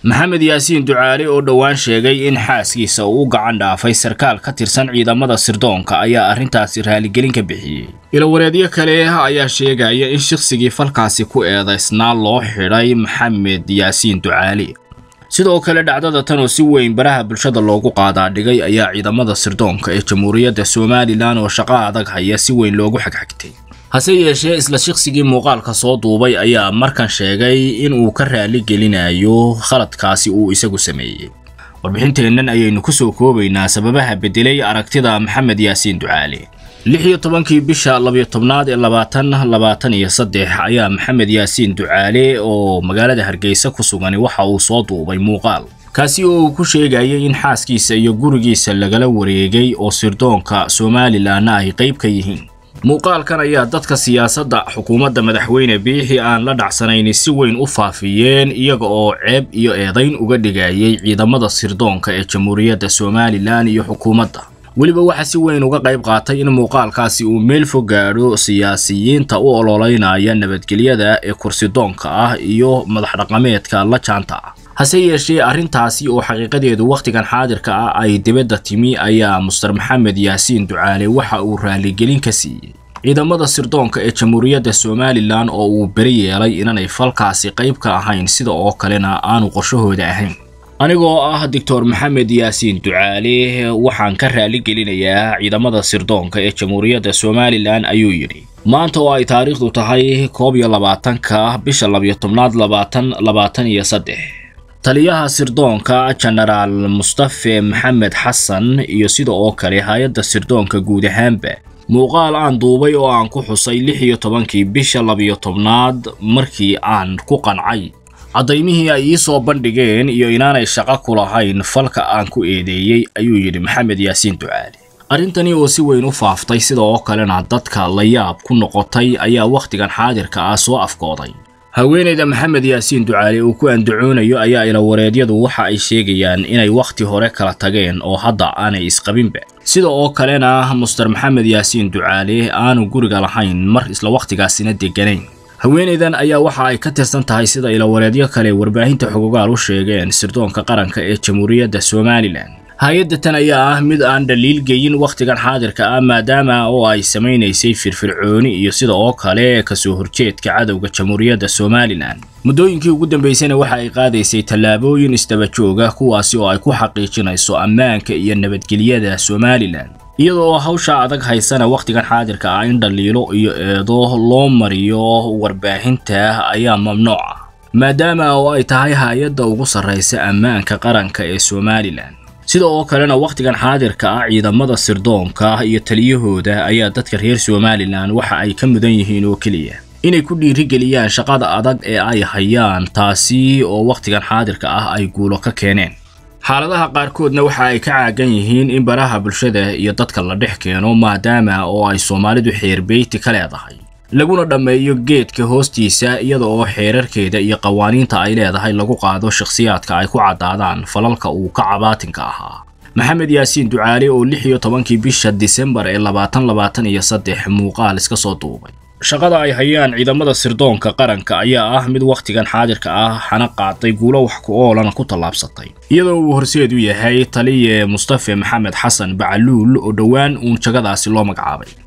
maxamed yaasiin ducaale oo dhowaan sheegay in xaaskiisa uu u gacan dhaafay sarkaal ka tirsan ciidamada sirdoonka ayaa arrintaasi raaligelin ka bixiyey ilawareedyo kale ayaa sheegaya in shaqsigii falkaasi ku eedaysnaa loo xidhay maxamed yaasiin ducaale sidoo kale dhacdada tan oo si weyn baraha bulshada loogu qaadaa dhigay ayaa ciidamada sirdoonka ee jamhuuriyadda somalilan oo shaqo adag haya si weyn loogu xagxagtay hase yeeshee isla shaqsigii muuqaalka soo duubay ayaa markan sheegay in uu ka raali gelinayo khaladkaasi uu isagu sameeyey warbixinteennan ayaynu ku soo koobaynaa sababaha beddelay aragtida maxamed yaasiin ducaale lix iyo tobankii bisha labiyo tobnaad ee labaatan labaatan iyo saddex ayaa maxamed yaasiin ducaale oo magaalada hargeysa ku sugani waxa uu soo duubay muuqaal kaasi oo uu ku sheegayay in xaaskiisa iyo gurigiisa lagala wareegay oo sirdoonka somalilanna ay qayb ka yihiin muuqaalkan ayaa dadka siyaasadda xukuumadda madaxweyne biixi aan la dhacsanayni si weyn u faafiyeen iyaga oo ceeb iyo eedayn uga dhigayay ciidamada sirdoonka ee jamhuuriyadda somalilan iyo xukuumadda weliba waxaa si weyn uga qayb qaatay in muuqaalkaasi uu meel fog gaadho siyaasiyiinta u ololeynaya nabadgelyada ee kursidoonka ah iyo madax dhaqameedka la jaanta ah hase yeeshee arrintaasi oo xaqiiqadeedu wakhtigan xaadirka ah ay dibadda timi ayaa muster maxamed yaasiin ducaale waxa uu raaligelin ka siiyey ciidamada sirdoonka ee jamhuuriyadda somalilan oo uu beri yeelay inanay falkaasi qayb ka ahayn sida oo kalena aanu qorshahooda ahayn anigoo ah doctor maxamed yaasiin ducaale waxaan ka raaligelinayaa ciidamada sirdoonka ee jamhuuriyadda somalilan ayuu yidhi maanta oo ay taariikhdu tahay koob iyo labaatanka bisha labiyo tobnaad labaatan labaatan iyo saddex taliyaha sirdoonka jenaraal mustafe maxamed xasan iyo sida oo kale hay-adda sirdoonka guud ahaanba muuqaal aan duubay oo aan ku xusay lix iyo tobankii bisha labiyo tobnaad markii aan ku qancay caddaymihii ay ii soo bandhigeen iyo inaanay shaqo ku lahayn falka aan ku eedeeyey ayuu yidhi maxamed yaasiin ducaali arrintani oo si weyn u faaftay sida oo kalena dadka la yaab ku noqotay ayaa wakhtigan xaadirka ah soo afkooday haweenayda maxamed yaasiin ducaale uu ku andacoonayo ayaa ilawareedyadu waxa ay sheegayaan inay wakhti hore kala tageen oo hadda aanay isqabinba sida oo kalena muster maxamed yaasiin ducaale aanu guriga lahayn mar isla wakhtigaasina degganayn haweenaydan ayaa waxa ay ka tirsan tahay sida ilawareedyo kale warbaahinta xogogaal u sheegeen sirdoonka qaranka ee jamhuuriyadda somalilan hay-adda tan ayaa ah mid aan dhaliil geyin wakhtigan xaadirka ah maadaama oo ay samaynaysay firfircooni iyo sida oo kale kasoo horjeedka cadowga jamhuuriyadda somalilan muddooyinkii ugu dambaysayna waxa ay qaadaysay tallaabooyin isdaba jooga kuwaasi oo ay ku xaqiijinayso ammaanka iyo nabadgelyada somalilan iyadoo hawsha adag haysana wakhtigan xaadirka ah in dhaliilo iyo eedo loo mariyo warbaahinta ayaa mamnuuc ah maadaama oo ay tahay hay-adda ugu sarraysa ammaanka qaranka ee somalilan sida oo kalena wakhtigan xaadirka ah ciidamada sirdoonka iyo taliyahooda ayaa dadka reer somalilan waxa ay ka mudan yihiin oo keliya inay ku dhiirigeliyaan shaqada adag ee ay hayaan taasi oo wakhtigan xaadirka ah ay guulo ka keeneen xaaladaha qaarkoodna waxa ay ka caagan yihiin in baraha bulshada iyo dadka la dhex keeno maadaama oo ay soomaalidu xeerbeyti ka leedahay laguna dhammeeyo geedka hoostiisa iyada oo xeerarkeeda iyo qawaaniinta ay leedahay lagu qaado shakhsiyaadka ay ku caddaadaan falalka uu ka cabaatinka ahaa maxamed yaasiin ducaale oo lix iyo tobankii bisha disembar ee labaatan labaatan iyo saddex muuqaal iska soo duubay shaqada ay hayaan ciidamada sirdoonka qaranka ayaa ah mid wakhtigan xaadirka ah xana qaaday guulo wax ku oolana ku tallaabsatay iyadoo uu horseed u yahay taliye mustafe maxamed xasan bacaluul oo dhowaan uun jagadaasi loo magacaabay